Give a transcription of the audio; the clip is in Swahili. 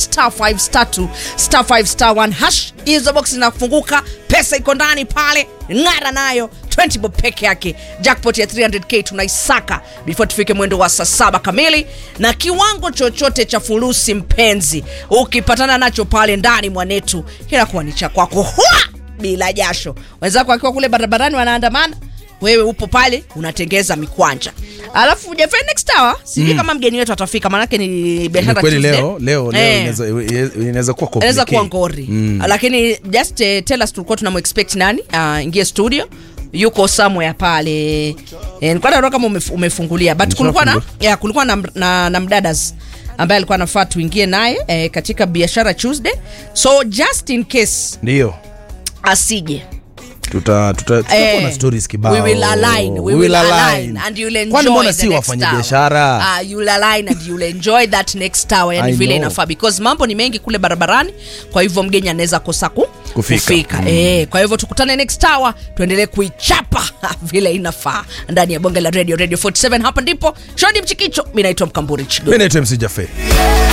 star 5 star 2 star 5 star 1 hash hizo box zinafunguka pesa iko ndani pale ng'ara nayo 20 bob peke yake jackpot ya 300k tunaisaka before tufike mwendo wa saa saba kamili na kiwango chochote cha furusi mpenzi ukipatana nacho pale ndani mwanetu kinakuwa ni cha kwako Hua! bila jasho wenzako wakiwa kule barabarani wanaandamana wewe upo pale unatengeza mikwanja alafu jefe next hour sijui kama mgeni wetu atafika maanake ni Ni biashara kweli Tuesday. leo leo leo Eh inaweza inaweza kuwa inaweza kuwa complicated. ngori mm. lakini just uh, tell us tulikuwa tunamexpect nani uh, ingie studio yuko somewhere pale eh, nilikuwa naona kama umef, umefungulia but kulikuwa na, Nimeshafungua. yeah, kulikuwa na, na, na mdadas ambaye alikuwa anafaa tuingie naye eh, katika biashara tuesday so just in case ndio asije tuta tuta tutakuwa Eh, na stories kibao we will align, we will align, and you'll enjoy kwani mbona the si next wafanya hour. biashara Ah, you'll align and you'll enjoy that next hour yani I vile know. inafaa because mambo ni mengi kule barabarani kwa hivyo mgeni anaweza kosa ku, Kufika. kufika. Eh, kwa hivyo tukutane next hour tuendelee kuichapa vile inafaa ndani ya bonge la radio radio 47 hapa ndipo shodi mchikicho mi naitwa mkamburi chigo mi naitwa mc Jaffe.